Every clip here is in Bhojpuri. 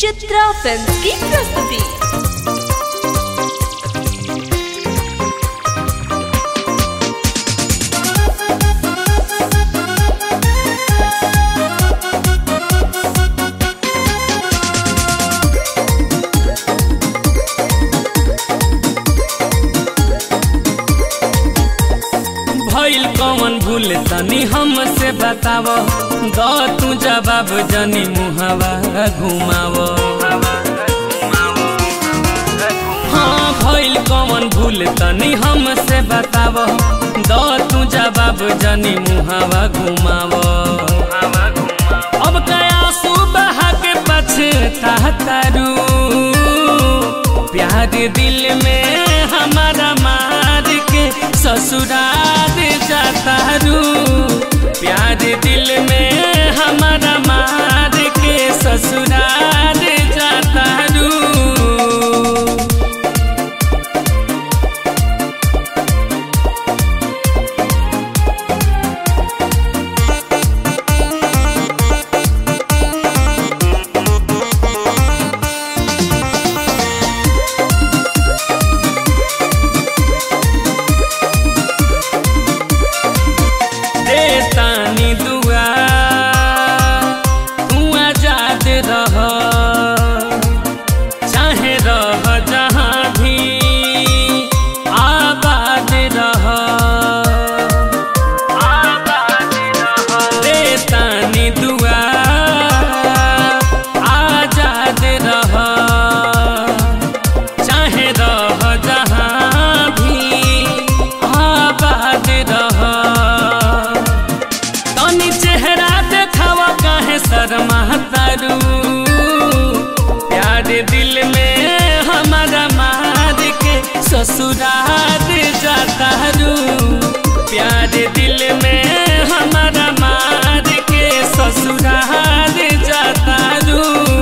चित्रा फिल्म की प्रस्तुति भइल कौन भूल तनी हमसे बताव द तू जवाब जनी मुहवा घुमाव हाँ भइल कौन भूल तनी हमसे बताव द तू जवाब जनी मुहवा घुमाव अब कया सुबह के पछतारू प्यार दिल में हमारा मार के ससुराल जाता रू प्यार दिल में हमारा मार के ससुराल जाता रू दे तानी दुआ तू आजाद रह चाहे रह जहाँ भी आबाद रह आबाद रह दे तानी दुआ आजाद रह चाहे रह जहाँ भी आबाद रह तनी चेहरा देखावा काहे शर्मा तारू प्यार दिल में हमारा मार के ससुराल जाता रू प्यार दिल में हमारा मार के ससुराल जाता रू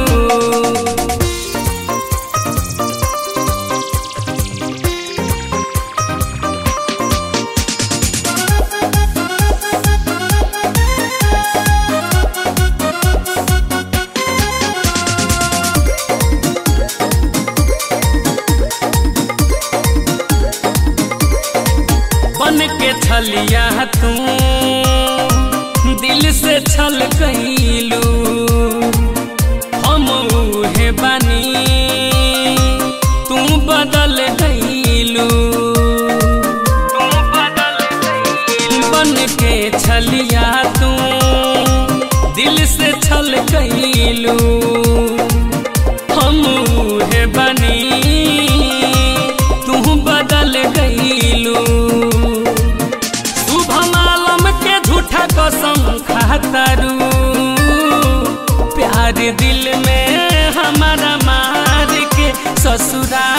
बन के छलिया तू दिल से छल कैलू हम उहे बानी तू बदल गईलू बन के छलिया तू दिल से छल कैलू हम उहे बानी तू बदल गईलू शुभम आलम के झूठा कसम खातरू प्यार दिल में हमारा मार के ससुरा